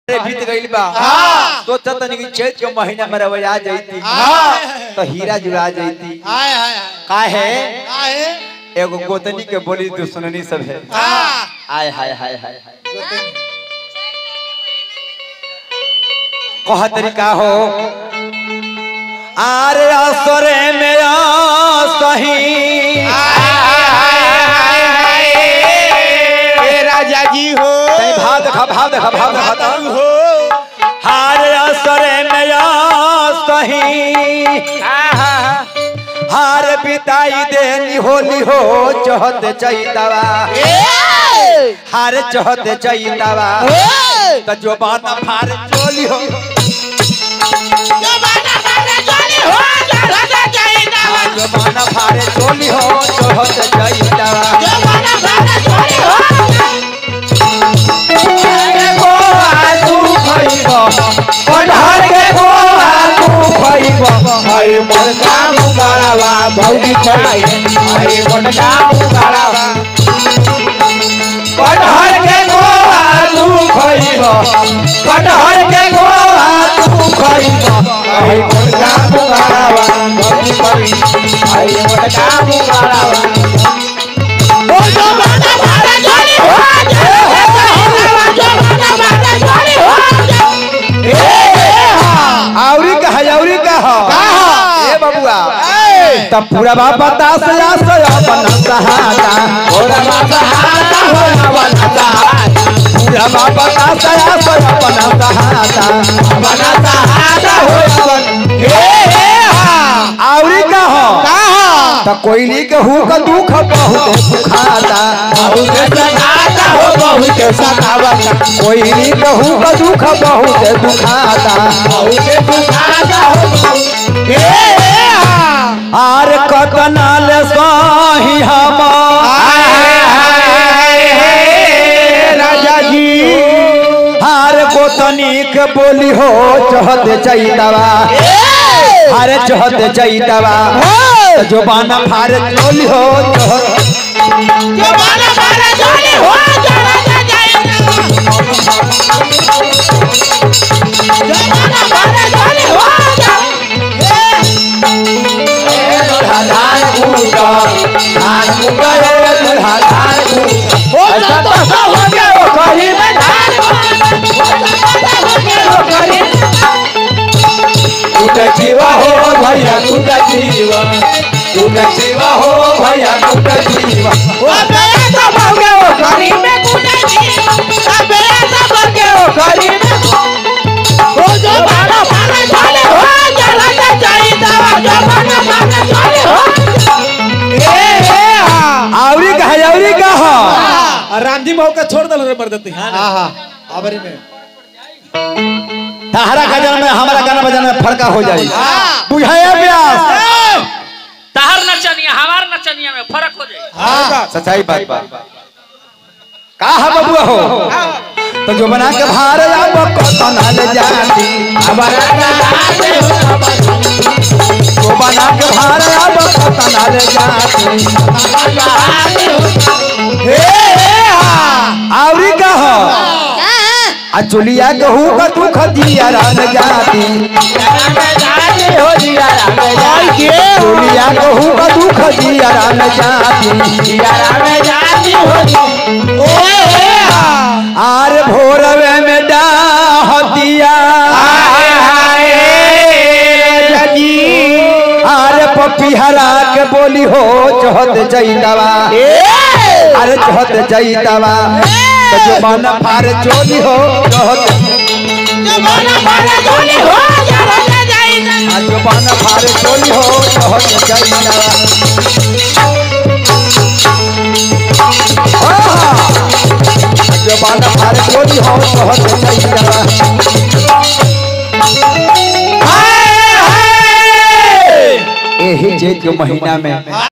अरे बीत गइल बा हाँ। तो तनी कि चैत के महीना में रवैया जैती हाँ। तो हीरा जुड़ा जैती हाय हाय का है हाय एगो गोतनी के बोली तो सुननी सब है हाँ आय हाय हाय हाय हाय कह तरीका हो आरे असरे में सही ए राजा जी हो तनी भाव देखा भाव देखा भाव देखा बताऊ तो। हो हार असरे में सही हार बिताई देनी होली हो चहत चैतवा हार चहत चैतवा त जो बाना फार चोली हो जो बाना फार चोली हो चहत चैतवा गो आलू खइबो पढ़र के गो आलू खइबो हई मन काम करावा भौजी खाई हई मन काम करावा पढ़र के गो आलू खइबो पढ़र के गो आलू खइबो हई मन काम करावा भौजी खाई हई मन काम करावा औरी कहा औरी कहा ए बबुआ तब पूरा बाबा दास या सया बना सहाता पूरा बाबा सहाता हो बना सहाता पूरा बाबा दास या सया बना सहाता बना सहाता हो बन हे हे हा औरी कहा त कोयली के हु का दुख बहुत सुखाता बहुत सताता हो बहुत सतावता कोयली के हु का दुख बहुत दुखाता बहुत दुखाता हो हे आर कतनाल सही हम राजा जी हार गोतनीक बोली हो चहत चैतवा हार चहत चैतवा जो बाना फार चोली हो चहत धान कूटा धान कूटा रे दुल्हा धान कूटा ऐसा तो सब हो गया वो कहीं में धान कूटा जीवा हो भैया कूटा जीवा कूटा जीवा हो भैया कूटा जीवा वो गया तो हो गया वो कहीं में वो कहीं में आवरी कहा आवरी कहा रामजी भाव का छोड़ दल रे मर्दती आहा अबरी में तहरा गजन में हमारा गाना बजाना में फर्का हो जाई बुझाया व्यास तहर नचनिया हमार नचनिया में फर्क हो जाए हाँ सच्चाई बात बा का है बबुआ हो तो जो बना के भार अब कतना ले जाती हमारा जो बना के भार अब कतना ले जाती हे आवरी का हो आ चुलिया कहू का दुख दिया रान जाती हो दिया रान जाती चुलिया कहू का दुख दिया रान जाती दिया रान जाती हो आर भोरवे में डाहतिया आर पपिहरा के बोली हो चहत जैतवा अरे चहत जैतवा तो जो मन फार चोली हो चहत आ जो मन फार चोली हो चहत जैतवा आहा! जो मन फार चोली हो चहत जैतवा एही चैत के महीना में